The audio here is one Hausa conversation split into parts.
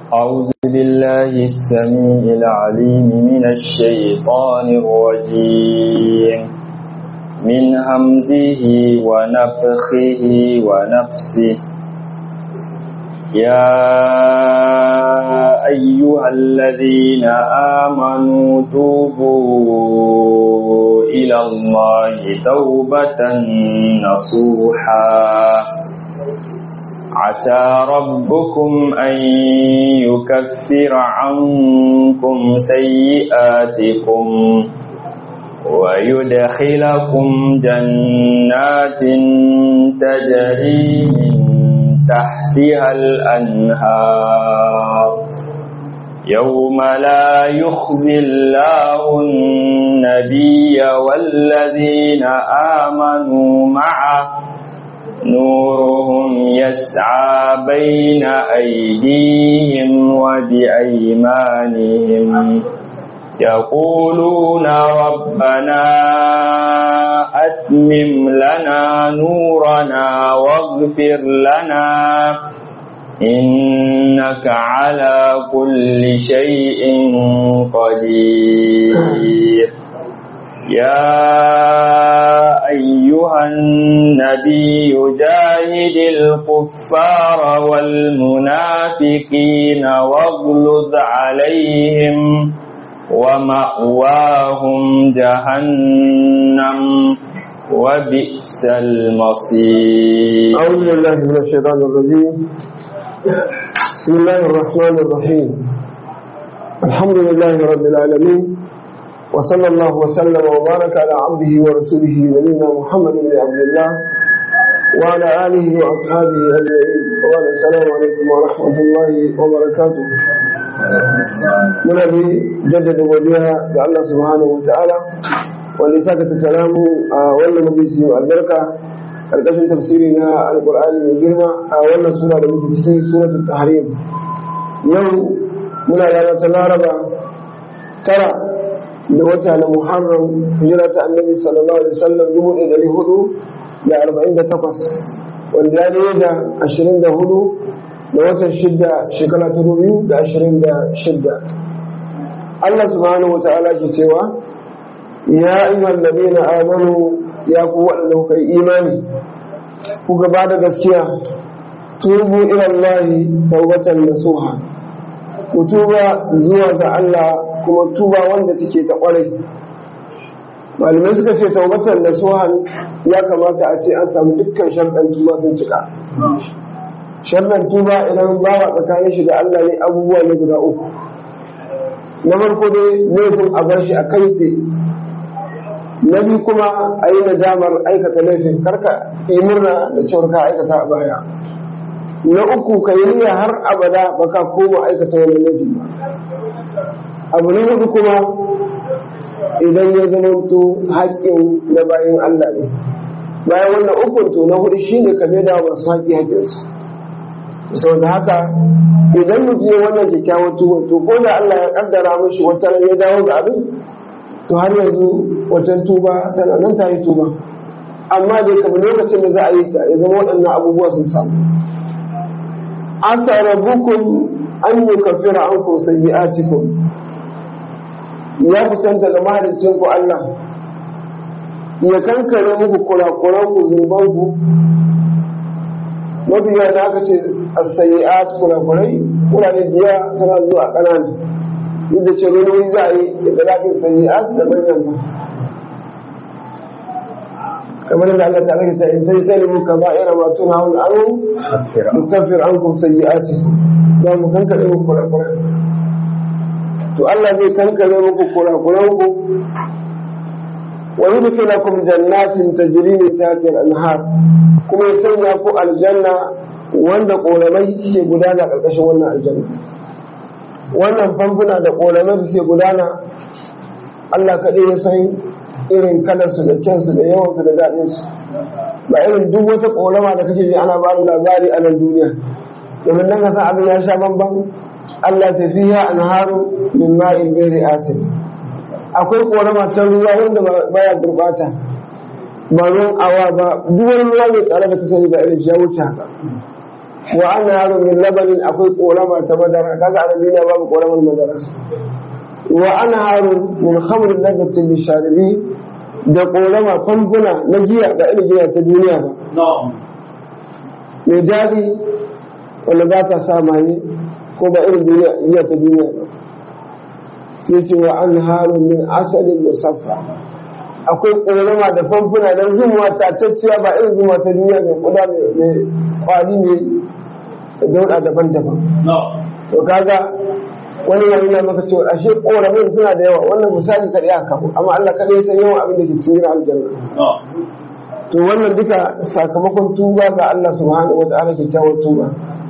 أعوذ بالله السميع العليم من الشيطان الرجيم من همزه ونفخه ونفسه يا أيها الذين آمنوا توبوا إلى الله توبة نصوحا عسى ربكم أن يكفر عنكم سيئاتكم ويدخلكم جنات تجري من تحتها الأنهار يوم لا يخزي الله النبي والذين آمنوا معه نورهم يسعى بين أيديهم وبأيمانهم يقولون ربنا أتمم لنا نورنا واغفر لنا إنك على كل شيء قدير يا أيها النبي جاهد الكفار والمنافقين واغلظ عليهم ومأواهم جهنم وبئس المصير أعوذ بالله من الشيطان الرجيم بسم الله الرحمن الرحيم الحمد لله رب العالمين وصلى الله وسلم وبارك على عبده ورسوله نبينا محمد بن عبد الله وعلى آله وأصحابه أجمعين وقال السلام عليكم ورحمة الله وبركاته muna bi jaddada godiya ga Allah subhanahu wa ta'ala wanda saka ta salamu a wannan majalisi mai albarka karkashin tafsiri na alqur'ani mai girma a wannan sura da muke cikin suratul tahrim yau muna ranar ta laraba tara da wata na muharram hijira ta annabi sallallahu alaihi wasallam dubu ɗaya ɗari hudu da arba'in da takwas wanda ya da ashirin da hudu da watan shidda shekara ta biyu da ashirin da shidda Allah subhanahu wa ta'ala ke cewa ya ayyuhal ladina amanu ya ku waɗanda kuka yi imani ku gaba da gaskiya tubu ila Allah tawbatan nasuha ku tuba zuwa ga Allah kuma tuba wanda suke ta kwarai malamai suka ce tawbatan nasuha ya kamata a ce an samu dukkan sharɗan tuba sun cika sharɗan tuba idan bawa tsakanin shi da Allah ne abubuwa ne guda uku na farko dai laifin a bar shi a kai tsaye na biyu kuma a yi nadamar aikata laifin karka yi murna da cewar ka aikata a baya na uku ka yi niyya har abada baka koma aikata wani laifi ba abu na hudu kuma idan ya zama to haƙƙin na bayan Allah ne bayan wannan ukun to na hudu shine ka da masu haƙƙi haƙƙinsu sau da haka idan mutum ya wannan kyakkyawar tuba to ko da Allah ya kaddara mashi wata ya dawo ga abin to har yanzu wajen tuba tana nan ta yi tuba amma dai kamar lokacin da za a yi ta ya zama waɗannan abubuwa sun samu asa rabbukum an yukaffira ankum sayyi'atikum ya kusanta ga mahaliccin ku Allah ya kankare muku kurakuran ku zunuban ku mafiya da aka ce as-sayyi'at kurakurai kurare biya tana zuwa ƙanana duk da cewa wani za a yi da zafin sayyi'at da manyan ba kamar da Allah ta'ala ta in tai sai mu kaza ira ma tuna hul anu nukaffir ankum sayyi'ati za mu kankare muku kurakurai to Allah zai kankare muku kurakuran ku wa yudkhilukum jannatin tajri min tahtiha al-anhar kuma ya sanya ku aljanna wanda koramai suke gudana karkashin wannan aljanna wannan famfuna da koramai suke gudana Allah kaɗai ya san irin kalarsu da kyansu da yawansu da daɗinsu ba irin duk wata korama da kake ji ana ba labari a nan duniya domin nan ka san abin ya sha bamban Allah ta fiya anharu min ma'in ghairi asin akwai korama ta ruwa wanda baya gurbata ba ruwan awa ba duk wani ruwa mai tsare da ka sani ba irin ya wuce haka wa ana yaro min labanin akwai korama ta madara kaga a duniya babu koramar madara wa ana yaro min khamrin lazzatin lisharibi da korama famfuna na giya ga irin giya ta duniya ba mai daɗi wanda ba ta sa maye ko ba irin duniya giya ta duniya ba sai ce wa an haru min asalin musaffa akwai ƙorama da famfuna na zumuwa tatacciya ba irin zumuwa ta duniya mai kuda mai kwari mai dauɗa daban-daban to kaga wani ya nuna maka cewa ashe ƙoramin suna da yawa wannan misali kaɗai aka kawo amma Allah kaɗai ya san yawan abin da ke cikin aljanna to wannan duka sakamakon tuba ga Allah subhanahu wa ta'ala kyakkyawar tuba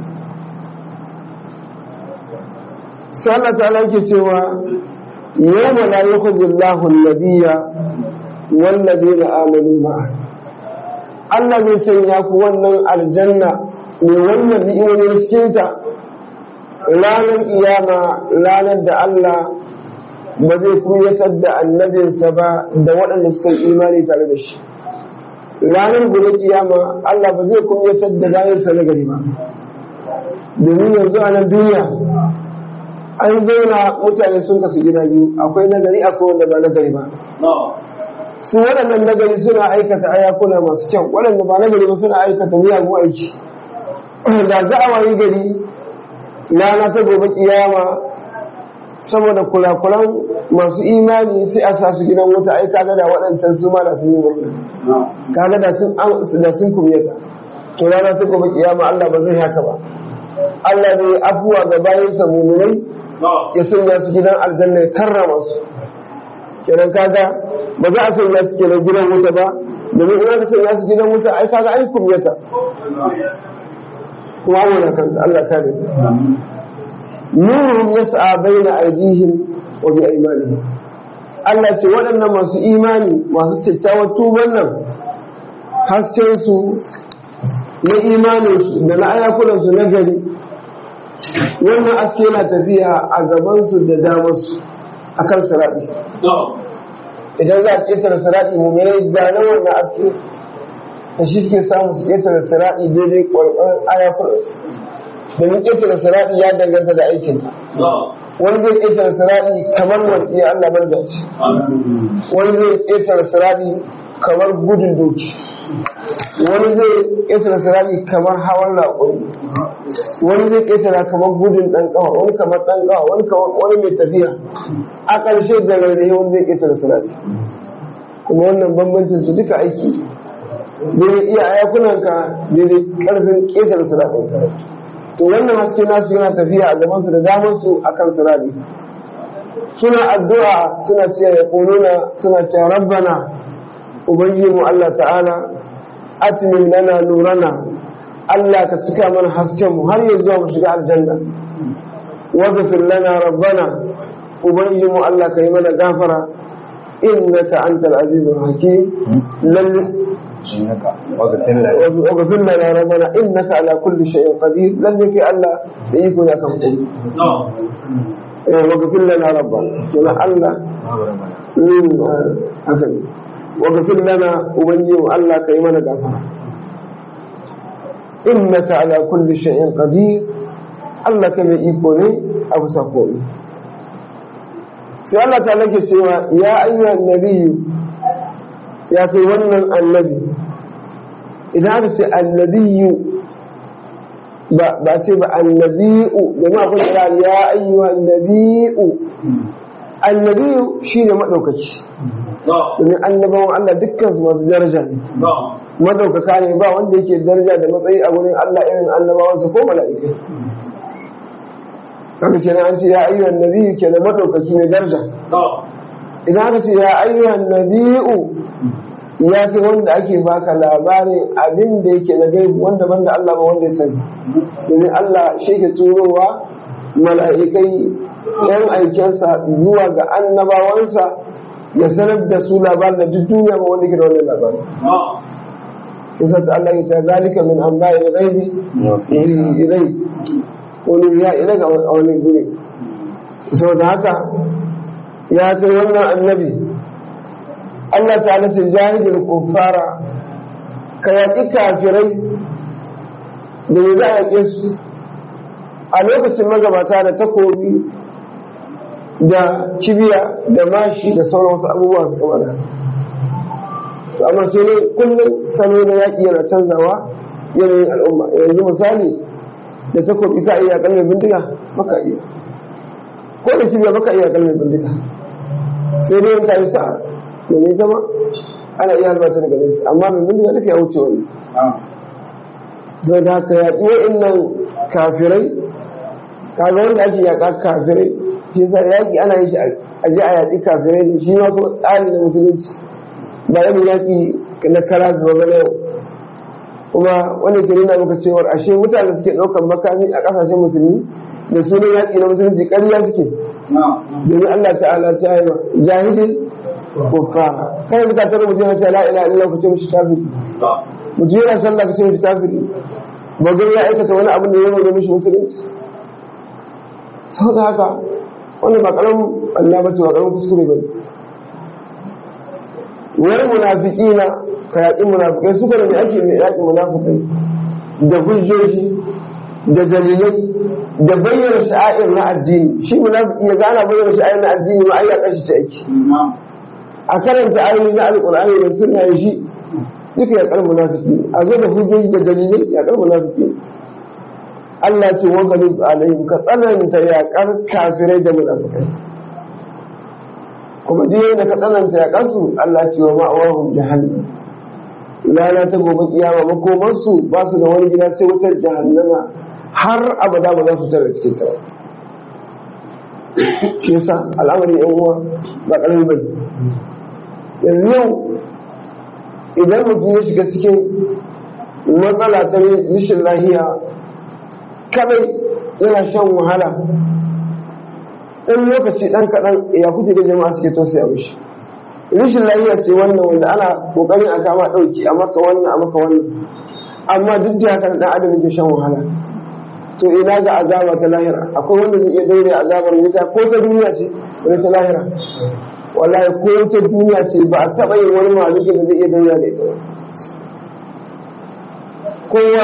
sai Allah ta'ala yake cewa yawma la yukhzi Allahu an-nabiyya wal ladina amanu ma'a Allah zai sanya ku wannan aljanna ne wannan ni'imomin cikin ta ranar iyama ranar da Allah ba zai kunyatar da annabinsa ba da waɗanda suka yi imani tare da shi ranar gobe kiyama Allah ba zai kunyatar da bayansa na gari ba domin yanzu a nan duniya an zauna mutane sun kasu gida biyu akwai nagari akwai wanda ba nagari ba su waɗannan nagari suna aikata ayakuna masu kyau waɗanda ba nagari ba suna aikata miyagun aiki da za a wayi gari rana ta gobe kiyama saboda kurakuran masu imani sai a sa su gidan wuta ai kaga da waɗancan su ma da sun yi murna kaga da sun da sun kumyata to rana ta gobe kiyama Allah ba zai haka ba Allah zai afuwa ga bayansa muminai ya sanya su gidan aljanna ya karrama su kenan kaga ba za a sanya su kenan gidan wuta ba domin in aka sanya su gidan wuta ai kaga ai kumyata kuma wannan kanta Allah ta da nuruhum yas'a baina aydihim wa bi aymanihim Allah ce waɗannan masu imani masu kyakkyawar tuban nan hasken su na imanin su da na ayakunan su na gari wannan aske yana tafiya a gaban su da damar su akan sirati idan za a ƙetare sirati mu ne da na wannan aske da shi suke samu su ƙetare sirati daidai ƙwarƙwarin ayakunan su domin ƙetare siraɗi ya danganta da aikin wani zai ƙetare siraɗi kamar wani Allah bar da shi wani zai ƙetare siraɗi kamar gudun doki wani zai ƙetare siraɗi kamar hawan raƙuri wani zai ƙetare kamar gudun ɗan ƙawa wani kamar ɗan ƙawa wani kamar wani mai tafiya a ƙarshe da rarrahe wani zai ƙetare siraɗi kuma wannan bambancin su duka aiki daidai iya ayakunanka daidai ƙarfin ƙetare siraɗinka to wannan haske nasu yana tafiya a gaban su da damar su akan sirari suna addu'a suna cewa ya kuluna suna cewa rabbana ubangijinmu Allah ta'ala atmin lana nurana Allah ka cika mana hasken mu har yanzu mu shiga aljanna waghfir lana rabbana ubangijinmu Allah ka yi mana gafara innaka antal azizul hakim lalle واغفر لنا ربنا انك على كل شيء قدير لن في الله يكون كم واغفر لنا ربنا كما الله من حسن واغفر لنا وبني الله كيما غفر انك على كل شيء قدير الله كما يكون ابو سكون sai Allah ta nake cewa ya ayyuhan nabiyyu ya kai wannan annabi idan aka ce annabiyu ba ce ba annabiyu domin akwai kira ya ayyuwa annabiyu annabiyu shi ne maɗaukaci domin annabawan Allah dukkan su masu daraja ne maɗaukaka ne ba wanda yake daraja da matsayi a wurin Allah irin annabawansa ko mala'ikai haka kenan an ce ya ayyuhan nabiyu kenan maɗaukaki ne daraja idan aka ce ya ayyuhan nabiyu ya fi wanda ake baka labarin abin da yake na gaibu wanda banda Allah ba wanda ya sani domin Allah shi ke turowa mala'ikai yan aikensa zuwa ga annabawansa ya sanar da su labarin da duk duniya ba wanda ke da wannan labarin isa ta Allah ya ta zalika min amba'i ghaibi ilai wani ya ila ga wani guri saboda haka ya kai wannan annabi Allah ta ce jahilin kuffara ka yaƙi kafirai da ya za a yaƙe su a lokacin magabata da takobi da kibiya da mashi da sauran wasu abubuwa su kama da to amma sai ne kullum salo na yaƙi yana canzawa yanayin al'umma yanzu misali da takobi ka iya kalmar bindiga maka iya ko da kibiya maka iya kalmar bindiga sai dai ka yi sa'a domin zama ana iya halbata daga nesa amma mai bindiga duka ya wuce wani zai da haka yaƙi wa'innan kafirai kaga wanda ake yaƙa kafirai shi sa yaƙi ana yin shi a je a yaƙi kafirai da shi ma kuma tsari na musulunci ba irin yaƙi na kara zuwa ba yau kuma wanda ke nuna maka cewar ashe mutane suke ɗaukar makami a ƙasashen musulmi da sunan yaƙi na musulunci ƙarya suke domin Allah ta'ala ta yi jahilin kuffara kai suka tare mutum ya ce la ilaha illallah ku ce mishi kafiri mutum yana sallah ka ce mishi kafiri ba gani ya aikata wani abin da ya zama mishi musulunci sau da haka wanda ba karamin Allah ba ce ba karamin kuskure ba wani munafiki na ka yaƙi munafikai suka da mai ake mai yaƙi munafikai da hujjoji da dalilai da bayyana sha'air na addini shi munafiki ya gana bayyana sha'air na addini ma ai ya kashi ta aiki a karanta ayoyi na alƙur'ani da sunna shi duka ya kar munafiki a zo da hujjoji da dalilai ya kar munafiki Allah ce wa galus alaihim ka tsananta ya kar kafirai da munafikai kuma duk da ka tsananta ya kasu Allah ce wa ma'awahum jahannam lana ta gobe kiyama makomar su ba su da wani gida sai wutar jahannama har abada ba za su tare cikin ta shi yasa al'amari yan uwa ba karami bane yanzu yau idan mutum ya shiga cikin matsala ta rashin lahiya kadai yana shan wahala in lokaci dan kaɗan ya kuke da jama'a suke tausaya mishi rashin lahiya ce wannan wanda ana kokarin a kama ɗauki a maka wannan a maka wannan amma duk da haka dan adam yake shan wahala to ina ga azaba ta lahira akwai wanda zai iya daure azabar wuta ko ta duniya ce wani ta lahira wallahi ko ta duniya ce ba a taɓa yin wani maliki da zai iya daura da ita kowa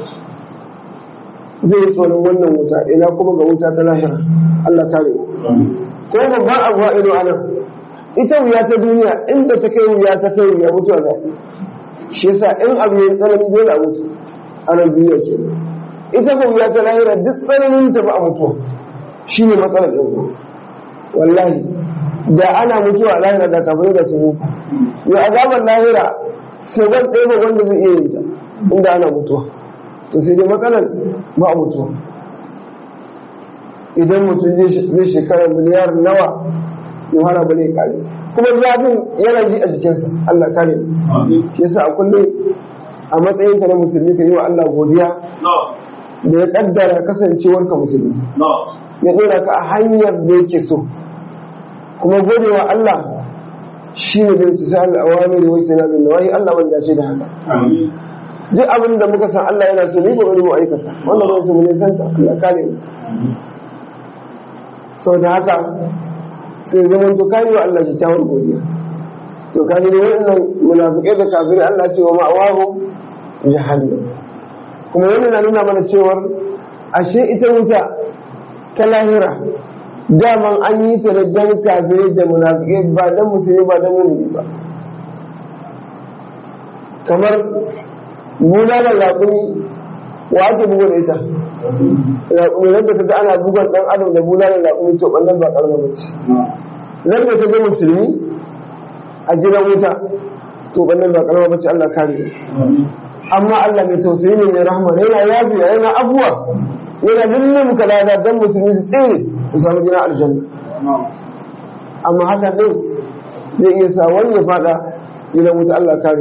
zai yi tsoron wannan wuta ina kuma ga wuta ta lahira Allah kare ko babban abu a ido anan ita wuya ta duniya inda ta kai wuya ta kai wuya mutuwa za shi yasa in abu ya tsanani dole a mutu a nan duniya ke ita ko wuya ta lahira duk tsananin ta ba a mutuwa shi ne matsalar ɗin wallahi da ana mutuwa a lahira da kafin da su mutu ya azabar lahira sai zan ɗaya wanda zai iya yin ta inda ana mutuwa to sai dai matsalar ba a mutuwa idan mutum zai shekara miliyar nawa ya hana ba ne kare kuma zafin yana ji a jikinsa Allah kare shi yasa a kullum a matsayinka na musulmi ka yi wa Allah godiya da ya kaddara kasancewarka musulmi ya ɗora ka a hanyar da yake so kuma gode wa Allah shi ne bin tisal awamir wa tinabin nawahi Allah wanda ce da haka duk abin da muka san Allah yana so ne ba wani mu aikata wanda ba su ne san Allah kare mu sau da haka sai zaman to kai wa Allah kyakkyawar godiya to ka ne wannan munafikai da kafirai Allah ce wa ma'awahu jahannam kuma wannan na nuna mana cewar ashe ita wuta ta lahira daman an yi ta da dan kafirai da munafikai ba dan musulmi ba dan mumini ba kamar bulalar raƙumi wa ake bugu da ita raƙumi nan da ta ga ana bugan ɗan adam da bulalar raƙumi to ɓannan ba ƙarfa ba ce nan da ta ga musulmi a gidan wuta to ɓannan ba ƙarfa ba ce Allah kare amma Allah mai tausayi ne mai rahama yana yafiya yana abuwa yana lullum ka lada dan musulmi su tsere su samu gina aljanna amma haka ɗin zai iya sa wani ya faɗa gidan wuta Allah kare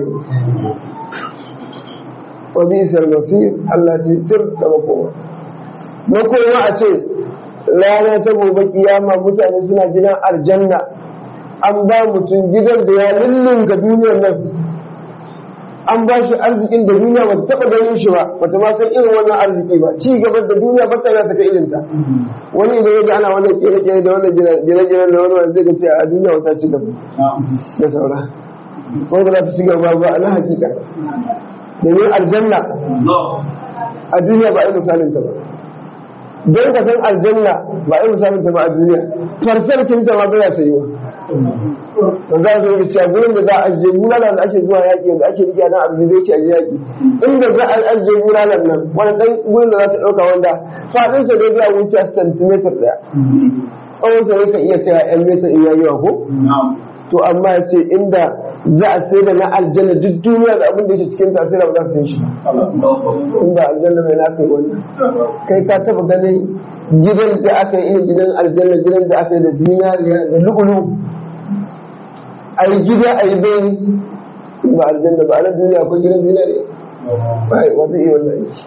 wa bisar masir Allah ce tir da makoma makoma a ce rana ta gobe kiyama mutane suna gidan aljanna an ba mutum gidan da ya lullunka duniyar nan an ba shi arzikin da duniya ba ta taɓa ganin shi ba ba ta ma san irin wannan arziki ba ci gaban da duniya ba ta ta kai irinta wani idan ya ga ana wannan kere-kere da wannan gine-gine da wannan zai ga ce a duniya wata ci gaba da saura ko ba za ta ci gaba ba a na hakika domin aljanna a duniya ba a yi misalin ta ba don ka san aljanna ba a yi misalin ta ba a duniya farsar kinta ma bai sayi ba ba za su yi cewa gurin da za a ajiye bulalan da ake zuwa yaƙi da ake rike nan abin da yake a yaƙi inda za a ajiye bulalan nan wani ɗan gurin da za ta ɗauka wanda faɗinsa dai zai wuce centimeter ɗaya tsawon sa yakan iya kai yan metar in yayi ko to amma ya ce inda za a sai da na aljanna duk duniya da abin da yake cikin ta sai da ba za su yi shi inda aljanna mai na kai wannan kai ka taba ganin gidan da aka yi irin gidan aljanna gidan da aka yi da zinariya da lu'ulu a yi gida a yi bayani ba aljanna ba a nan duniya akwai gidan zinariya ba wata iya wannan shi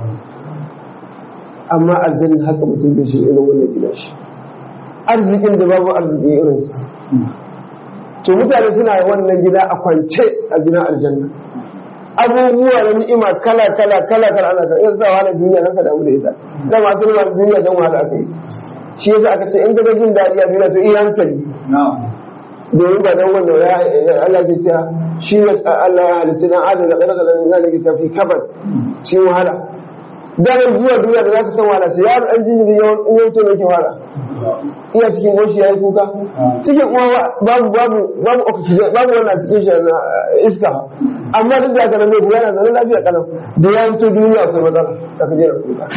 amma aljanna haka mutum da shi irin wannan gida shi arzikin da babu arziki irin su to mutane suna wannan gida a kwance a gidan aljanna abubuwa na ni'ima kala kala kala kala ana kan yanzu wahala duniya kanka damu da ita da masu nuna duniya don wahala aka yi shi yasa aka ce in ka jin daɗi a duniya to iya hankali domin ba dan wanda ya Allah ke cewa shi ne Allah ya halitta dan adam da kada da zai ke tafi kabar shi wahala daren zuwa duniya da za ka san wahala sai yaro an jinjiri yawan in yanto ne ke wahala iya cikin goshi ya yi kuka cikin uwa babu babu babu oxygen babu wannan cikin shi na iska amma duk da haka nan mai yana zanen lafiya kalam da ya yanto duniya akwai matsala da ka jera kuka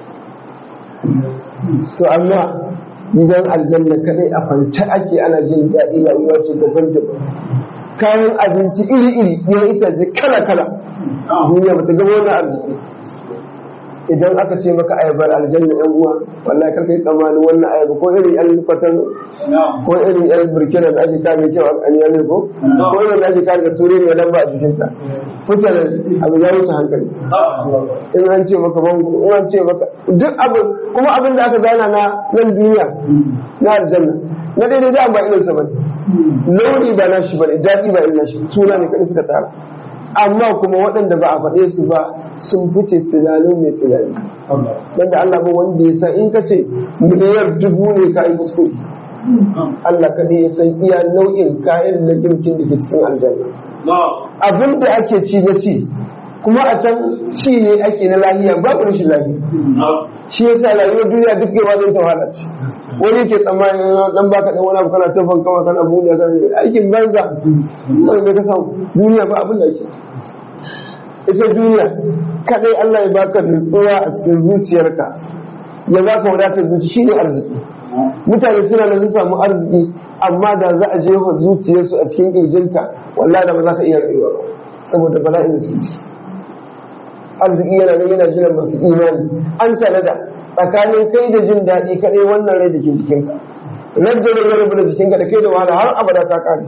to amma gidan aljanna kadai a kwance ake ana jin daɗi rayuwa ce daban-daban kayan abinci iri-iri ya itace kala-kala duniya ba ta gaba wannan arziki idan aka ce maka ayabar aljanna yan uwa wallahi karka yi tsammanin wannan ayaba ko irin yan kwatan ko irin yan burkina da ake kame cewa an yi ko ko irin da ake kame da ture ne lamba a jikin ta fitar abu ya wuce hankali in an ce maka bango in an ce maka duk abu kuma abin da aka zana na nan duniya na aljanna na daidai da ba irin sa bane launi ba nashi bane daɗi ba irin nashi suna ne kadai suka tara amma kuma waɗanda ba a faɗe su ba sun fice tunanin mai tunani wanda Allah ba wanda ya san in ka ce miliyar dubu ne ka yi kuskure Allah kaɗai ya san iya nau'in kayan na girkin da ke cikin aljanna abin da ake ci na ci kuma a san ci ne ake na lahiya babu rashin lahiya shi yasa rayuwar duniya duk gaba zai ta wahala ce wani ke tsammanin dan baka dan wani abu kana tafan kama kana buɗe kana aikin banza wani da ka samu duniya ba abin da ake ita duniya kadai Allah ya baka nutsuwa a cikin zuciyarka ya baka wadatar zuci shine arziki mutane suna da sun samu arziki amma da za a jefa zuciyarsu a cikin kirjinka wallahi da ba za ka iya rayuwa ba saboda bala'in da su ci arziki yana nan yana jiran masu imani an sanada tsakanin kai da jin daɗi kadai wannan rai da ke jikinka rajin da rabu da jikinka da kai da wahala har abada ta kare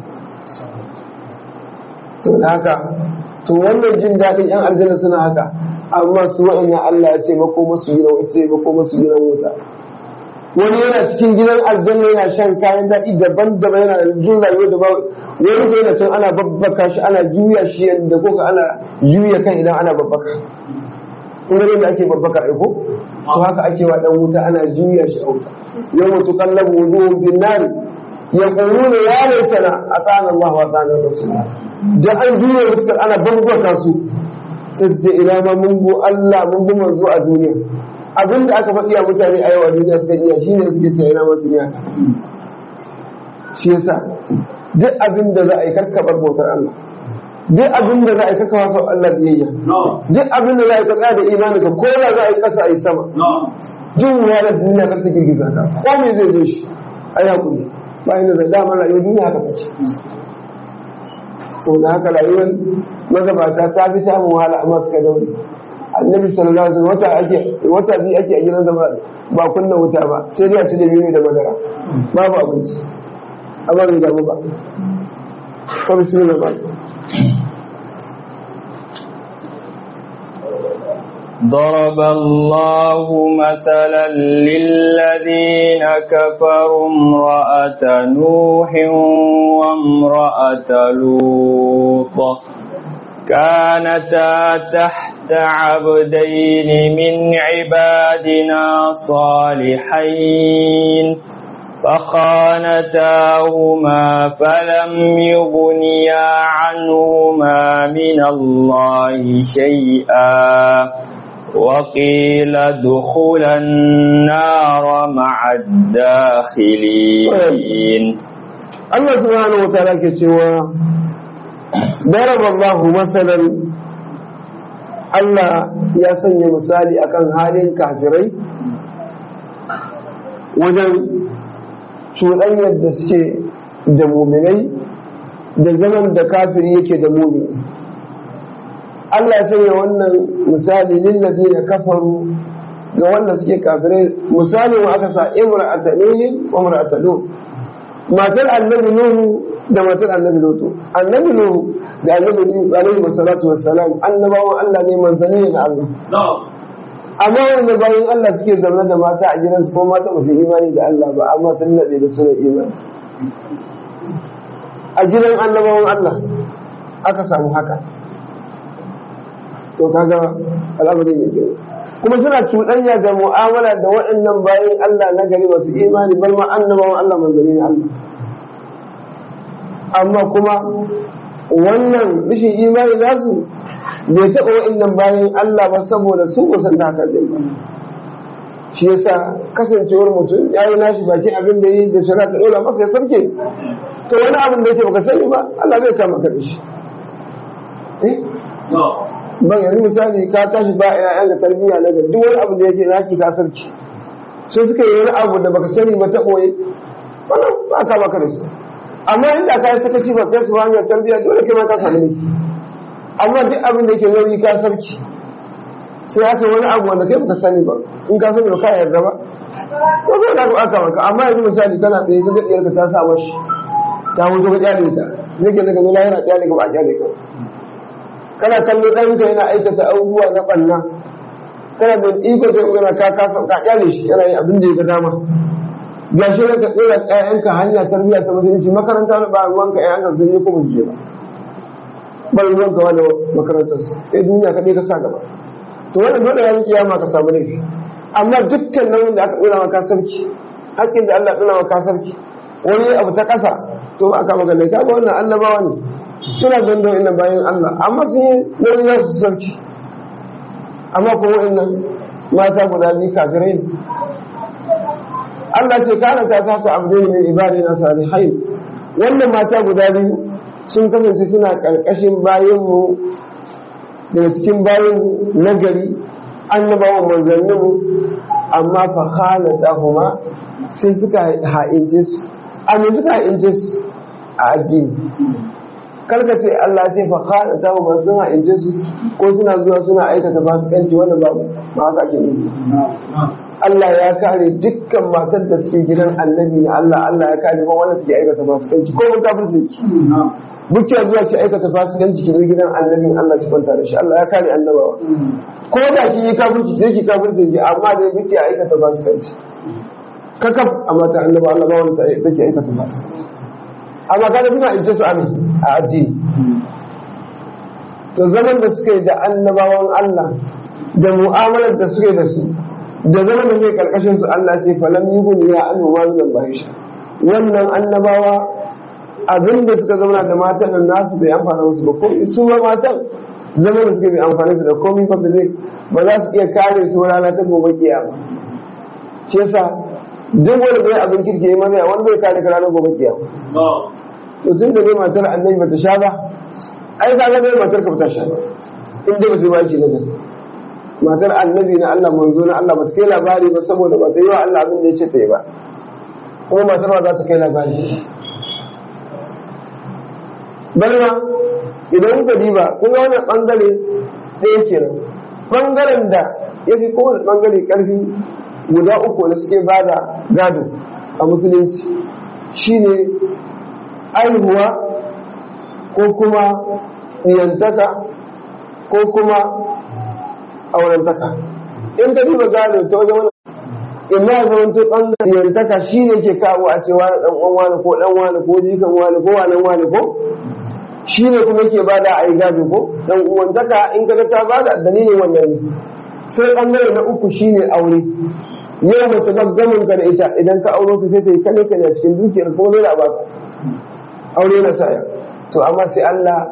da haka to wannan jin daɗin yan aljanna suna haka amma su wa'anya Allah ya ce mako masu gidan wuta ce mako masu gidan wuta wani yana cikin gidan aljanna yana shan kayan daɗi daban-daban yana jin rayuwa da bawa wani ko yana can ana babbaka shi ana juya shi yadda ko ka ana juya kan idan ana babbaka kun ga yadda ake babbaka ai ko to haka ake wa dan wuta ana juya shi a wuta yawma tuqallabu wujuhum bin nar yaquluna ya laitana atana Allah wa atana rasulullah da an juya fuskar ana bambaka su sai su ce ina ma mun go Allah mun bi manzo a duniya abin da aka faɗi a mutane a yau a duniya suka iya shi ne suke ce ina masu iya shi yasa duk abin da za a yi karkabar bautar Allah duk abin da za a yi karka wasa Allah biyayya duk abin da za a yi karka da imani ka ko da za a yi ƙasa a yi sama jin wahalar duniya kar ta girgiza ka ko me zai zo shi a yi hakuri bayan da zai damar rayuwar duniya haka take sau da haka rayuwar magabata ta fi samun wahala amma suka daure annabi sallallahu alaihi wata ake wata biyu ake a gidan zama ba kunna wuta ba sai dai a ci da biyu da madara babu abinci amma bai damu ba ko bismillah ba ضرب الله مثلا للذين كفروا امرأة نوح وامرأة لوط كانتا تحت عبدين من عبادنا صالحين فخانتاهما فلم يغنيا عنهما من الله شيئا وقيل ادخل النار مع الداخلين Allah subhanahu wa ta'ala ke cewa daraba Allahu masalan Allah ya sanya misali akan halin kafirai wajen cuɗanyar da suke da muminai da zaman da kafiri yake da mumini Allah ya sanya wannan misali lillazi na kafaru ga wanda suke kafirai misali wa aka sa imra'ata nuhin wa imra'ata lut matar annabi nuhu da matar annabi lutu annabi nuhu da annabi nuhu alaihi wassalatu wassalam annabawan Allah ne manzanni ne na Allah amma wanda bayan Allah suke zaune da mata a gidansu ko mata ba su imani da Allah ba amma sun naɗe da suna imani a gidan annabawan Allah aka samu haka to kaga al'amari mai kyau kuma suna cuɗanya da mu'amala da waɗannan bayan Allah na gari masu imani bar ma annabawan Allah manzanni ne Allah amma kuma wannan rashin imani nasu bai taɓa waɗannan bayan Allah ba saboda su kusan da haka ba shi yasa kasancewar mutum ya yi nashi bakin abin da yi da shari'a ta ɗora masa ya sarke to wani abin da yake baka sani ba Allah zai kama ka da shi ban yanzu misali ka tashi ba ƴaƴan da tarbiyya na ga duk wani abu da yake naki ka sarki sai suka yi wani abu da baka sani ba ta ɓoye wannan ba ka maka da shi amma inda ka yi sakaci ba kai su hanyar tarbiyya dole kai ma ka sami ne amma duk abin da yake nauyi ka sarki sai aka wani abu wanda kai baka sani ba in ka sani ba ka yarda ba ko zai da aka maka amma yanzu misali kana tsaye ka ga diyarka ta sa mashi ta wuce ka kyale ta zai ke daga nuna yana kyale ka ba a kyale ka kana kallo ɗanka yana aikata abubuwa na ɓanna kana da iko sai magana ka kasa ka kyale shi yana yin abin da ya ga dama ga shi ka tsira ƴaƴanka hanya tarbiyya ta musulunci makaranta ba ruwanka ƴaƴanka sun yi ko ba su je ba ba ruwanka wani makarantar su sai duniya kaɗai ka sa gaba to wannan dole ya kiyama ka samu laifi amma dukkan nauyin da aka ɗora maka sarki haƙƙin da Allah ɗora maka sarki wani abu ta ƙasa to ba aka maka laifi ba wannan annabawa ne suna don da wa'annan bayan Allah amma sun yi nauyin za su sarki amma kuma wa'annan mata guda biyu kafirai ne Allah ce kana ta tasu abdai min ibadina salihai wannan mata guda biyu sun kasance suna karkashin bayanmu daga cikin bayan nagari annabawan manzanninmu amma fa khalatahuma sai suka ha'ince su amma suka ha'ince su a addini karka ce Allah ce fa khalatahuma sun ha'ince su ko suna zuwa suna aikata fasikanci wannan babu ba haka ake nufi Allah ya kare dukkan matar da suke gidan annabi na Allah Allah ya kare ba wanda suke aikata fasikanci ko mun kafirci buke zuwa ki aikata fasikanci ki zo gidan annabin Allah ki kwanta da shi Allah ya kare annabawa ko da ki yi kafirci sai ki kafirci ki amma da buke aikata fasikanci kakaf a mata annaba Allah ba wanda take aikata fasikanci amma kada suna ince su amin a addini to zaman da suke da annabawan Allah da mu'amalar da suke da su da zaman da zai karkashin su Allah ce falam yugun ya annu ma min Allah wannan annabawa abin da suka zauna da matan nan nasu bai amfana musu ba komai su ma matan zaman da suka bai amfana su da komai ba zai ba za su iya kare su rana ta gobe kiyama shi yasa duk wani bai abin kirki ya maza wani bai kare ka ranar gobe kiyama to tun da dai matar annabi bata sha ba ai ka ga dai matar ka bata sha ba in dai bata yi baki na gani matar annabi na Allah manzo na Allah ba ta kai labari ba saboda ba ta yi wa Allah abin da ya ce ta yi ba kuma matar ba za ta kai labari barna idan kuka diba kun ga wannan bangare ɗaya kenan bangaren da ya fi kowane bangare ƙarfi guda uku da suke ba da gado a musulunci shine aihuwa ko kuma yantaka ko kuma aurentaka in ka duba gado ta wajen wani imma ya zama to ɓangaren yantaka shi ne ke kawo a ce wani ɗan uwan wani ko ɗan wani ko jikan wani ko wani wani ko shi ne kuma ke bada a yi gado ko ɗan uwantaka in ka ta bada dalilin wannan ne sai ɓangare na uku shi ne aure yau mace gamin ka da ita idan ka auro ta sai ta yi kane kane a cikin dukiyar ko dole a baka aure na saya to amma sai Allah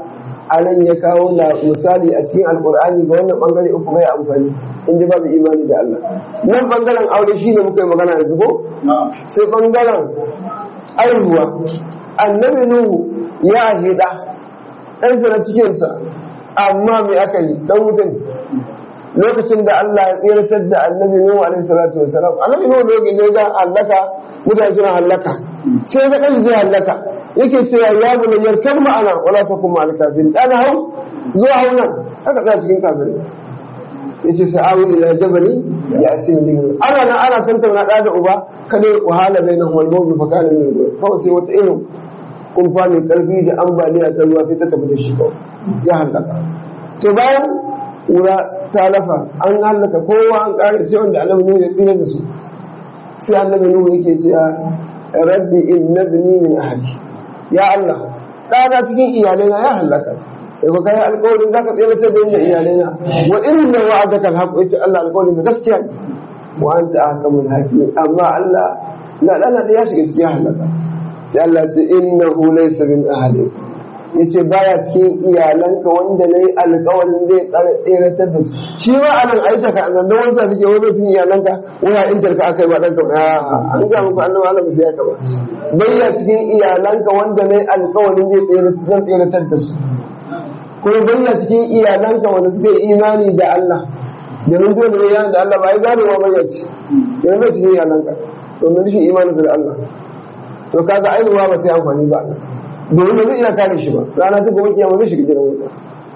a nan ya kawo na misali a cikin alkur'ani ga wannan bangare uku bai amfani in ji babu imani da Allah nan bangaren aure shi ne muka yi magana yanzu ko sai bangaren aihuwa annabi nuhu ya ahida ɗansa na cikinsa amma mai aka yi ɗan wutan lokacin da Allah ya tsiratar da annabi nuhu alaihi salatu wasalam annabi nuhu lokacin da ya ga halaka mutane suna halaka sai ga ɗan zai halaka yake cewa ya bu nan yarkar ma'ana wala ta kuma alkafin ɗana hau zuwa hau nan aka tsaya cikin kafirin ya ce sa'awu ila jabali ya asim min ana na ana san tauna da da uba kada wahala bai nan wal mawdu fa kana min kawai sai wata irin kumfa mai karfi da ambaliya ta ruwa sai ta tafi da shi kawai ya halaka to bayan kura ta lafa an halaka kowa an kare sai wanda annabi ne ya tsira da su sai annabi nuhu yake cewa rabbi innabni min ahli ya Allah ɗana cikin iyalaina ya halaka sai ba kai alƙawarin zaka tsere ta da iyalaina wa inna wa'adaka alhaq yace Allah alƙawarin ka gaskiya ne wa anta ahkamul hakim amma Allah la dana da ya shiga cikin halaka sai Allah ya ce innahu laysa min ahli yace baya cikin iyalanka wanda nayi alƙawarin zai tsare tseratar da su shi ma anan aita ka nan wani sa suke wani cikin iyalanka waya in tarka akai ba dan ka an ga muku annabi Allah ba sai ya kaba bayya cikin iyalanka wanda nayi alƙawarin zai tseratar tseratar da su kuma bayya cikin iyalanka wanda suka yi imani da Allah domin dole ne yana da Allah ba ya gane wa bayya ci yana bai cikin iyalanka domin rashin imanin da Allah to kaga ainuwa ba sai amfani ba domin ba zai iya kare shi ba rana ta gobe kiyama zai shiga gidan wuta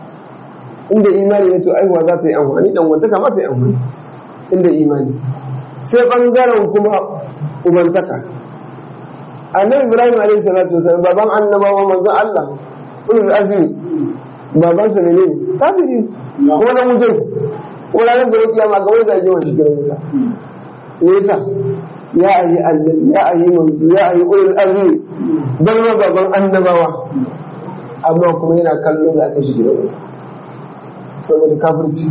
inda imani ne to aihuwa za ta yi amfani dan wanta kama ta yi amfani inda imani sai bangaren kuma ubantaka annabi ibrahim alaihi salatu wasallam baban annabawa manzo Allah ulul azmi babansa ne ne kafiri ko na mutum ko ranar da kiyama ga wani zaje wani gidan wuta me yasa ya ayi annabi ya ayi manzo ya ayi ulul azmi dan ma baban annabawa amma kuma yana kallo da aka shi gidan wuta saboda kafirci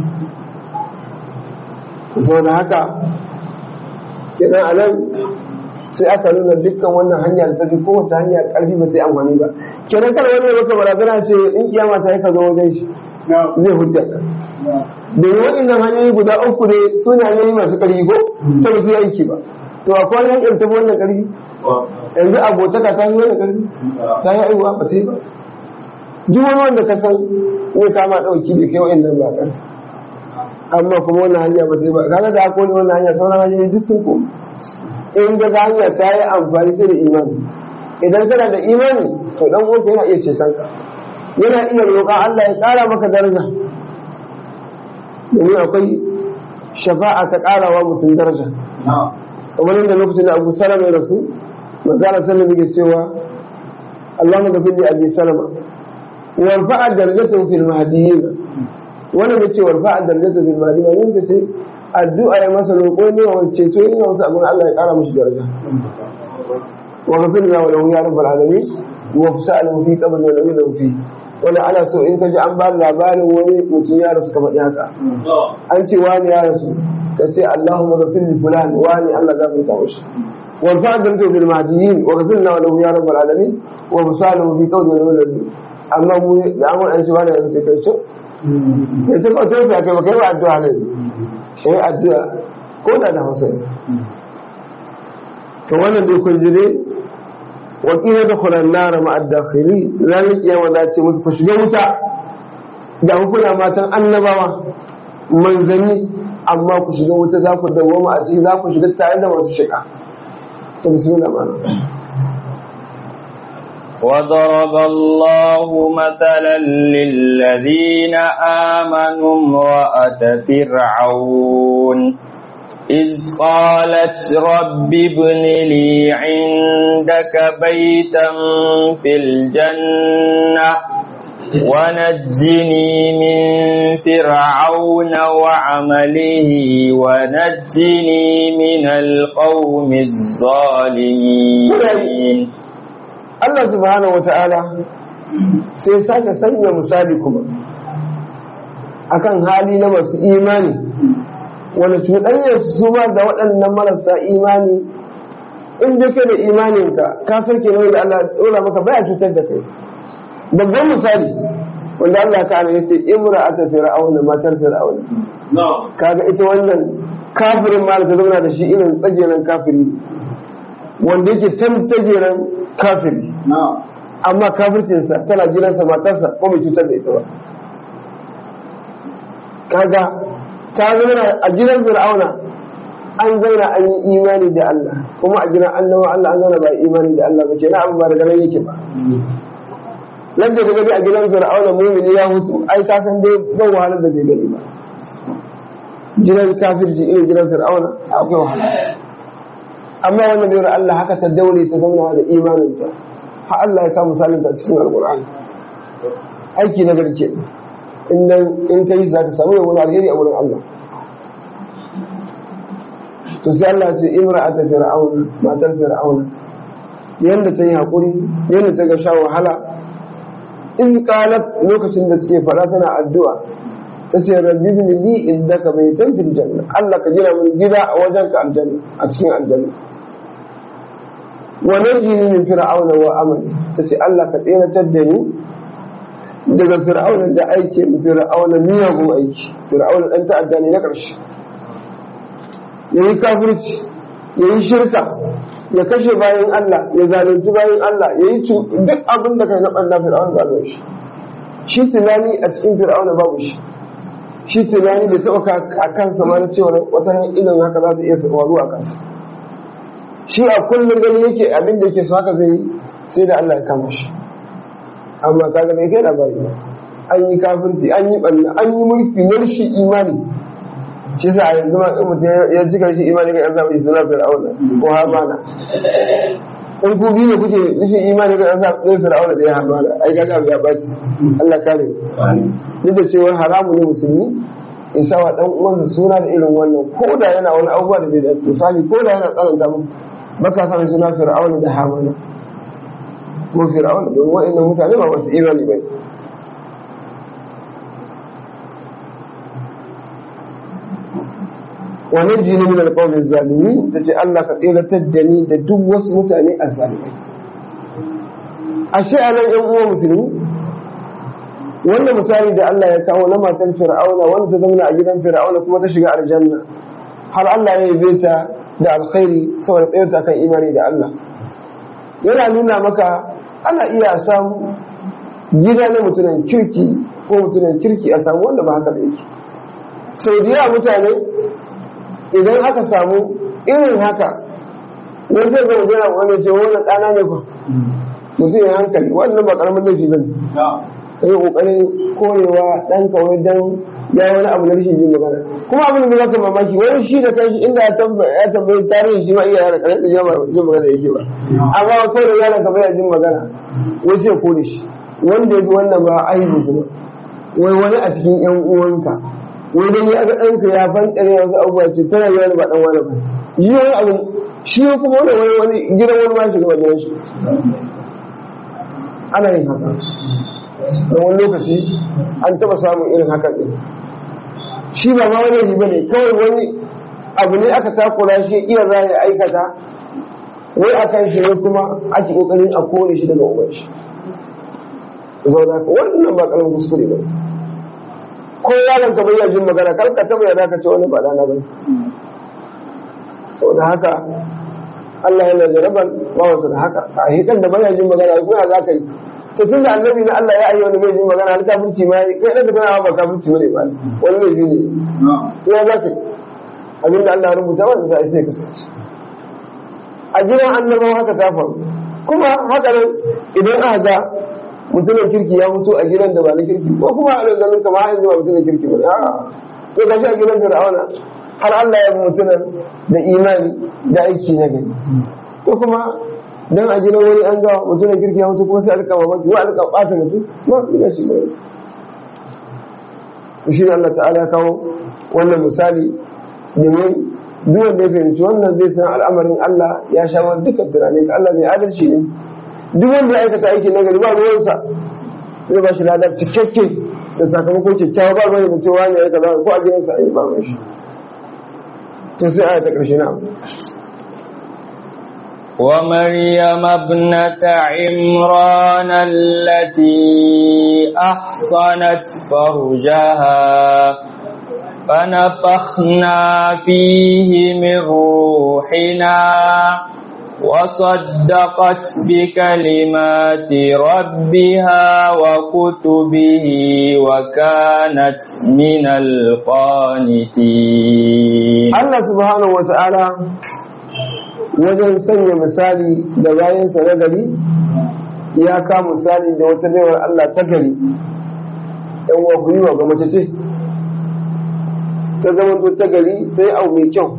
saboda haka kenan a nan sai aka nuna dukkan wannan hanya da tafi kowace hanya karfi ba sai amfani ba kenan kada wani ya maka barazana ce in kiyama ta yi ka zo wajen shi zai hujja ka domin waɗannan hanyoyi guda uku ne su ne hanyoyi masu ƙarfi ko ta ba su yi aiki ba to akwai wani hanyar tafi wannan ƙarfi yanzu abotaka ta yi wannan ƙarfi ta yi aiwa ba ta yi ba duk wani wanda ka san ne kama ɗauki da kai wa'annan ba ƙarfi amma kuma wannan hanya ba ta yi ba kaga da akwai wannan hanya sauran hanyoyi duk sun koma in ga hanya ta yi amfani sai da imani idan kana da imani to dan uwanka yana iya ceton ka yana iya roƙa Allah ya ƙara maka daraja domin akwai shafa'a ta ƙarawa mutum daraja kamar yadda lokacin da Abu Salama ya rasu manzara sallam yake cewa Allahumma ghfir li Abi Salama warfa'a darajatahu fil mahdiyyin wannan da ce warfa'a darajatahu fil mahdiyyin ne ce addu'a ya masa roƙo ne wa ceto yin wasu abin Allah ya ƙara mashi daraja wa gafin ya wani ya rabbal alamin wa fi sa'alin fi qabr wa lam yadhu fi wanda ana so in ka ji an ba labarin wani mutum ya rasu kamar haka an ce wani ya rasu ka ce Allahumma ghafir li fulan wani Allah gafarta mashi wa fa'adun tu bil mahdiyin wa ghafir na lahu ya rabbal alamin wa fi sa'alin fi qabr wa lam yadhu amma mu da an an ce wani ya rasu kai ce kai ce ka to sai kai ba kai ba addu'a ne sai addu'a ko da da hausa to wannan dai kun ji dai wa kila da kuran nara ma addakhili ranar kiyama za ce musu ku shiga wuta da hukuna matan annabawa manzanni amma ku shiga wuta za ku dawoma a ciki za ku shiga tare da masu shiga to bismillah ma'ana وضرب الله مثلا للذين آمنوا امرأة فرعون إذ قالت رب ابن لي عندك بيتا في الجنة ونجني من فرعون وعمله ونجني من القوم الظالمين Allah subhanahu wata'ala sai sake sanya misali kuma akan hali na masu imani wani cuɗanyar su ma da waɗannan marasa imani in dai kai da imaninka ka san ke da Allah ɗora maka baya cutar da kai babban misali wanda Allah ka ana yace imra'atu fir'auna matar fir'auna kaga ita wannan kafirin ma da ta zauna da shi irin tsageren kafiri wanda yake tan tsageren kafiri amma kafircinsa tana gidansa matarsa ko mai cutar da ita ba kaga ta zauna a gidan fir'auna an zauna an yi imani da Allah kuma a gidan annabawa Allah an zauna ba imani da Allah ba kenan abin ba daga nan yake ba nan da gani a gidan fir'auna mumini ya mutu ai ka san dai ban wahalar da bai gani ba gidan kafirci irin gidan fir'auna akwai wahala amma wannan bayar Allah haka ta daure ta zauna da imaninta har Allah ya sa misalin ta cikin alqur'ani aiki na garke in in kai za ka samu wani alheri a wurin Allah to sai Allah ya ce imra'ata fir'auna matar fir'auna yanda ta yi hakuri yanda ta ga sha wahala in qalat lokacin da take fara tana addu'a tace rabbi bin li indaka baytan fil janna Allah ka gina min gida a wajen ka aljanna a cikin aljanna wa najini min fir'auna wa amali tace Allah ka tsiratar da ni daga fir'auna da aikin fir'auna miyagun aiki fir'auna dan ta'adda ne na ƙarshe yayi kafirci yayi shirka ya kashe bayan Allah ya zalunci bayan Allah yayi duk abin da kai na ɓanna fir'auna ba shi shi tunani a cikin fir'auna babu shi shi tunani da taɓa a kansa ma na cewa wata nan idan haka za su iya faru a kansa shi a kullum gani yake abin da yake so haka zai sai da Allah ya kama shi amma kaga bai kai labari ba an yi kafirci an yi ɓanna an yi mulki na rashin imani shi sa a yanzu ma in mutum ya cika rashin imani ga yan zamani suna fir'auna ko hamana in ku biyu ne kuke rashin imani ga yan zamani fir'auna da ya hamana ai kaga ya baci Allah kare duk da cewa haramu ne musulmi in sa wa dan uwansa suna da irin wannan ko da yana wani abubuwa da bai da misali ko da yana tsananta mu baka sa suna fir'auna da hamana ko fir'auna domin wa'annan mutane ba masu imani ba wani jini min alƙawmin zalimi ta ce Allah ka tseratar da ni da duk wasu mutane a zalimai ashe a nan yan uwa musulmi wannan misali da Allah ya kawo na matan fir'auna wanda ta zauna a gidan fir'auna kuma ta shiga aljanna har Allah ya yabe ta da alkhairi saboda tsayarta kan imani da Allah yana nuna maka ana iya samu gida na mutumin kirki ko mutumin kirki a samu wanda ba haka da yake sau da yawa mutane idan aka samu irin haka wani sai zama jira wani ce wani ɗana ne ba mutum ya hankali wannan ba ƙaramin laifi ba ne ka yi ƙoƙarin korewa ɗan kawai don ya wani abu na rashin jin magana kuma abin da zaka mamaki wani shi da kanshi inda ya tambayi tarihin shi ma iya yara ƙarfi jin magana yake ba amma kawai da yaran ka bai jin magana wasu ya kore shi wanda ya fi wannan ba aibu kuma wai wani a cikin yan uwanka wai dan ya ga ɗanka ya fanɗare wasu abubuwa ce tana yi wani ba ɗan wani ba yi wani abu shi kuma wani wani wani gidan wani ma shiga wajen shi ana yin haka da wani lokaci an taɓa samun irin haka ɗin shi ba ma wani riba ne kawai wani abu ne aka takura shi iya za ya aikata wai a kan shi ne kuma ake ƙoƙarin a kore shi daga uban shi zauna ka wannan ba karamin kuskure ba ko yaron ka bayyana jin magana kar ka taba yana ka ce wani ba dana ba saboda haka Allah yana jaraban bawansa da haka a hikan da bayyana jin magana ko ya za ka yi to tun da annabi na Allah ya ayi wani mai jin magana har kafirci ma kai da kana ba kafirci bane ba wani mai ne to ya za ka yi abinda Allah ya rubuta wanda za a sai ka sace a gidan annabawa haka ta faru kuma haka nan idan aka ga mutumin kirki ya mutu a gidan da ba na kirki ko kuma a ganin kama yanzu ba mutumin kirki ba a to gashi a gidan fir'auna har Allah ya mutunan da imani da aiki na gari ko kuma dan a gidan wani an ga mutumin kirki ya mutu kuma sai a rika mamaki wa alka bata mutu ma ina shi ba shi Allah ta'ala ya kawo wannan misali domin duk wanda ya fahimci wannan zai san al'amarin Allah ya sha dukkan tunanin Allah mai adalci ne duk wanda ya aikata aiki na gari ba ruwansa zai ba shi lada cikakke da sakamakon kyakkyawa ba ruwan mutum wani ya kaza ko a gidansa a yi ba ruwan shi to sai aya ta ƙarshe na ومريم ابنة عمران التي أحصنت فرجها فنفخنا فيه من روحنا وصدقت بكلمات ربها وكتبه وكانت من القانتين Allah subhanahu wata'ala wajen sanya misali da bayansa na gari ya ka misali da wata baiwar Allah ta gari ɗan wa gwiwa ga mace ce ta zama ta gari ta yi abu mai kyau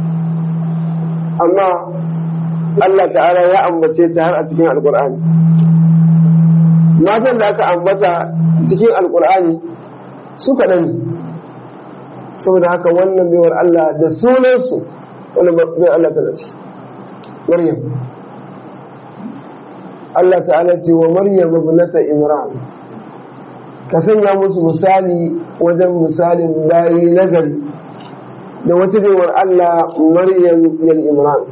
amma Allah ta'ala ya ambace ta har a cikin alkur'ani matan da aka ambata cikin alkur'ani su kaɗan ne saboda haka wannan baiwar Allah da sunansu wannan baiwar Allah tana ce Maryam Allah ta'ala ce wa Maryam ibnata Imran ka sanya musu misali wajen misalin bayi nagari da wata baiwar Allah Maryam yal Imran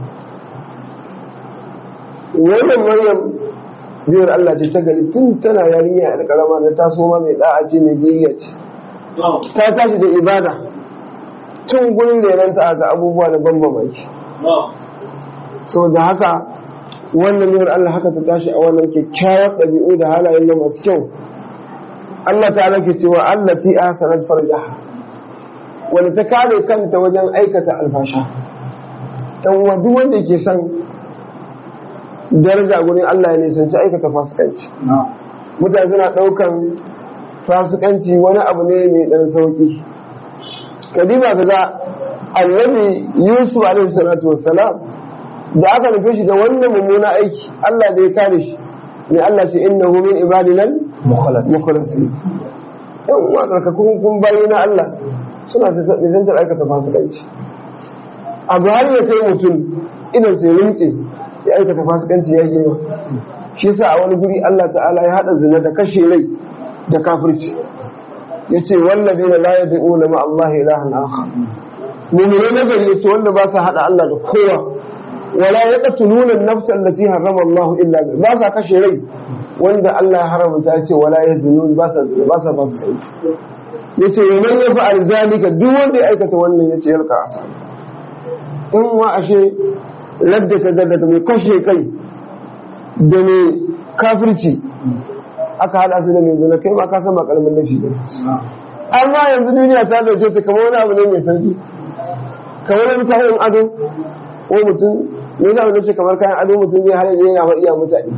wannan Maryam baiwar Allah ce ta gari tun tana yarinya da karama da taso ma mai da'a ce mai biyayya ce ta tashi da ibada tun gurin renanta ga abubuwa da ban mamaki so da haka wannan yawar Allah haka ta tashi a wannan kyakkyawar ɗabi'u da halayen da masu kyau Allah ta ke cewa Allah ti a sanar farjaha wanda ta kare kanta wajen aikata alfasha dan wa duk wanda ke son daraja gurin Allah ya nisanci aikata fasikanci mutane suna ɗaukan fasikanci wani abu ne mai ɗan sauƙi kadima ka ga annabi yusuf alaihi salatu wassalam da aka nufe shi da wannan mummuna aiki Allah da ya kare shi ne Allah ce innahu min ibadinal mukhlasin yan uwa tsarkakun kun bayi na Allah suna nisantar aikata fasikanci abu har ya kai mutum idan sai rinke ya aikata fasikanci ya girma shi yasa a wani guri Allah ta'ala ya hada zina da kashe rai da kafirci yace wallazina la yad'una ma Allah ilahan akhar mu'mini na gari yace wanda ba sa hada Allah da kowa wala yaqtuluna an-nafs allati harrama Allah illa bi ba sa kashe rai wanda Allah ya haramta yace wala yaznun ba sa ba sa ba sa yace man yafa'al zalika duk wanda ya aikata wannan yace yalka asa in wa ashe ladda ka ga da mai kashe kai da mai kafirci aka haɗa su da mai zina kai ma ka san ba karamin laifi ba amma yanzu duniya ta dauke ta kamar wani abu ne mai sauki kamar wani kayan ado ko mutum ne za mu ce kamar kayan ado mutum zai har yana wa iya mutane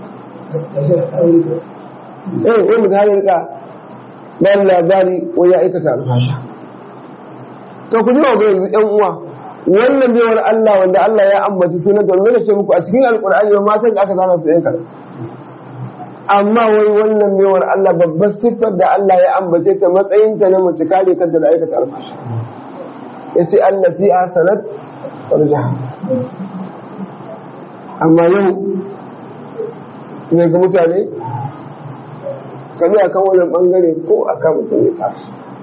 eh wani mutum har rika bayan labari ko ya aikata alfasha to ku ji wa yanzu yan uwa wannan baiwar Allah wanda Allah ya ambaci sunan da wanda ce muku a cikin alkur'ani ba matan da aka zana su yanka amma wai wannan baiwar Allah babbar siffar da Allah ya ambace ta matsayin ta na mace kare kanta da aikata alfashi yace Allah fi asanat farjaha amma yau ne ga mutane kaji akan wannan bangare ko akan mutum ya tashi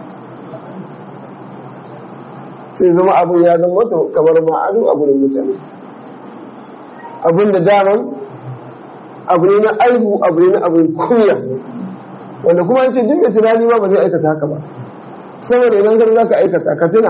sai zama abin ya zama wata kamar ma'adu a gurin mutane abin da daman abu ne na aibu abu ne na abin kunya wanda kuma an ce duk da tunani ba ba zai aikata haka ba saboda idan kan zaka aikata ka tuna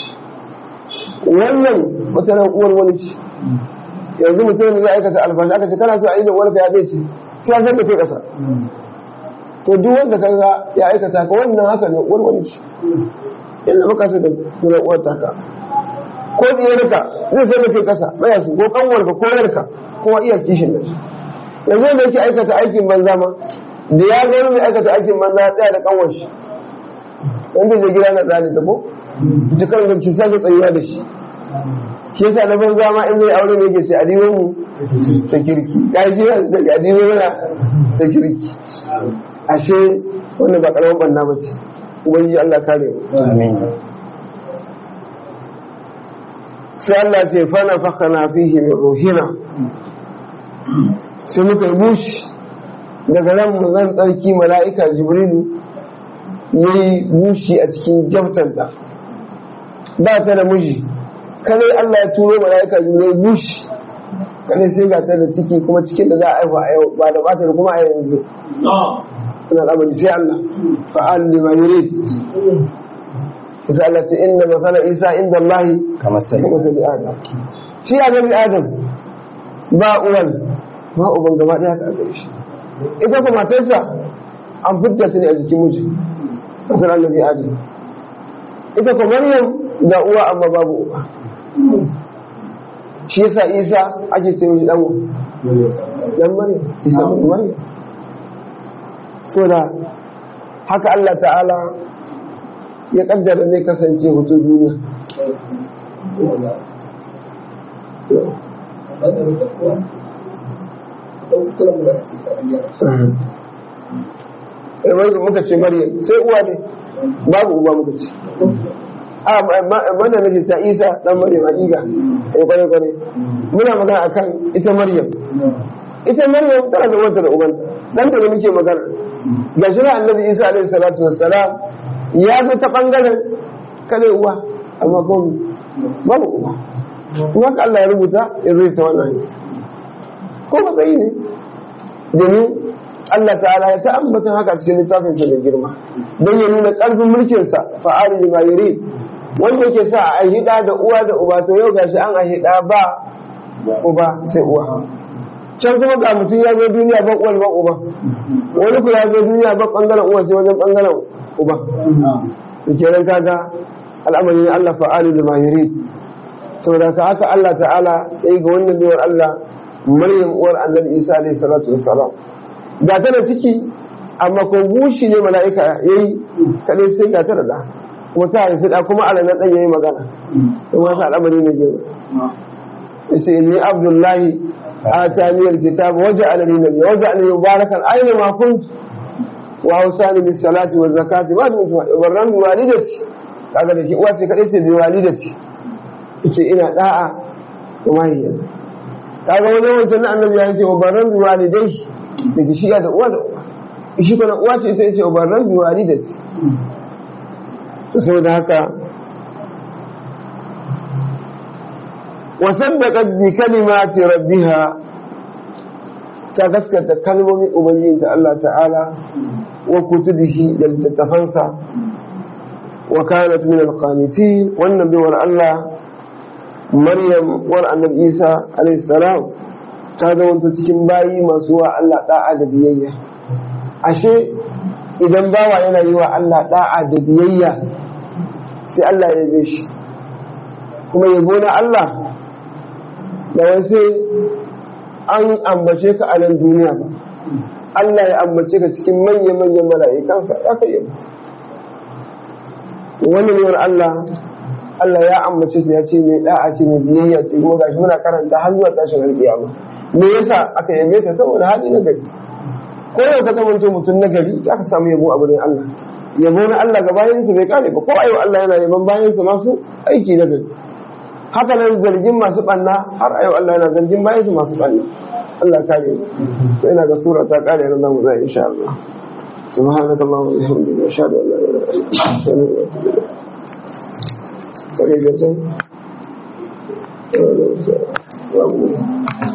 wannan wata nan uwar wani ce yanzu mutum da zai aikata alfashi aka ce kana so a yi da uwarka ya ɗaya ce sai an san da kai ƙasa to duk wanda ka ga ya aikata ka wannan haka ne uwar wani ce yadda muka so da sunan uwar taka ko diyarka zai sai da kai kasa baya su ko kanwarka ko yarka kowa iya kishin da shi yanzu da yake aikata aikin banza ma da ya ga wani mai aikata aikin banza ya tsaya da kanwar shi wanda zai gida na tsari da ko jikan da ki sake tsayuwa da shi shi yasa na banza ma in zai aure ne yake ce adiwon mu ta kirki ka shi da adiwon mana ta kirki ashe wannan ba karamin banna ba ce ubangiji Allah kare mu amin sai Allah ce fana fakana fihi min ruhina sai muka yi bushi daga nan mu zan tsarki mala'ika jibrilu ya yi bushi a cikin jamtanta ba ta da miji kadai Allah ya turo mala'ika jibrilu bushi kada sai ga ta da ciki kuma cikin da za a haifa a yau ba da bata da kuma a yanzu suna al'amari sai Allah fa'al lima yurid isa Allah ce inna masala isa inda Allah kamar sai kuma sai adam shi annabi adam ba uwan ba uban gaba daya ka gare shi ita kuma matarsa an fidda ta ne a jikin miji kasar annabi adam ita kuma maryam da uwa amma babu uba shi yasa isa ake ce mishi dan dan maryam isa bin maryam so da haka Allah ta'ala ya kaddara zai kasance hoto duniya wanda muka ce maryam sai uwa ne babu uba muka ce a wanda nake ta isa dan maryam hakika eh kware kware muna magana akan ita maryam ita maryam tana da wata da ubanta dan da muke magana ga shi annabi isa alaihi salatu wassalam ya zo ta bangaren kare uwa amma ko babu uba kuma ka Allah ya rubuta ya zai ta wannan ko matsayi ne domin Allah ta'ala ya ta ambatan haka cikin littafin sa da girma don ya nuna karfin mulkin sa fa'ali lima yuri wanda yake sa a hida da uwa da uba to yau gashi an a hida ba uba sai uwa can kuma ga mutum ya zo duniya ba uwar ba uba wani ku ya zo duniya ba bangaren uwa sai wajen bangaren uba to kenan kaga al'amari ne Allah fa'alu da mahiri saboda ka haka Allah ta'ala ya yi ga wannan biyar Allah Maryam uwar annabi Isa alaihi salatu wassalam ga ta da ciki amma ko bushi ne mala'ika yayi kadai sai ga ta da da kuma ta haifi da kuma alanan dan yayi magana kuma haka al'amari ne gaba yace inni abdullahi آتاني الكتاب وجعلني نبيا وجعلني مباركا أينما كنت وأوصاني بالصلاة والزكاة ما دمت وبرا بوالدتي kaga da ke uwa ce kaɗai ce biwalidati ce ina da'a da mahiyar kaga wani wancan na annabi ya ce wa barran biwalidai da ke shiga da uwa da uwa shi kuma uwa ce ita ce wa barran biwalidati to saboda haka وصدقت بكلمات ربها تذكرت كلمة أبنين الله تعالى وكتبه للتفنسى وكانت من القانتين والنبي ور الله مريم ور النبي عيسى عليه السلام هذا وانت cikin bayi masu wa Allah da'a da biyayya ashe idan bawa yana yi wa Allah da'a da biyayya sai Allah ya yabe shi kuma yabo na Allah da wasu an ambace ka a nan duniya ba Allah ya ambace ka cikin manya-manyan mala'ikansa ya kai yabo wani ne Allah Allah ya ambace ta ya ce mai da'a ce mai biyayya ce kuma gashi muna karanta har zuwa tashin alƙiyama me yasa aka yabe ta saboda hali na gari ko yau ka zama mutum na gari za ka samu yabo a wurin Allah yabo na Allah ga bayansa bai kare ba ko ayo Allah yana yaban bayansa masu aiki na gari haka nan zargin masu ɓanna har a yau Allah yana zargin bayan su masu ɓanna Allah kare to ina ga sura ta kare nan zamu zai insha Allah subhanaka allahumma wa bihamdika ashhadu an la ilaha illa anta astaghfiruka wa atubu ilaik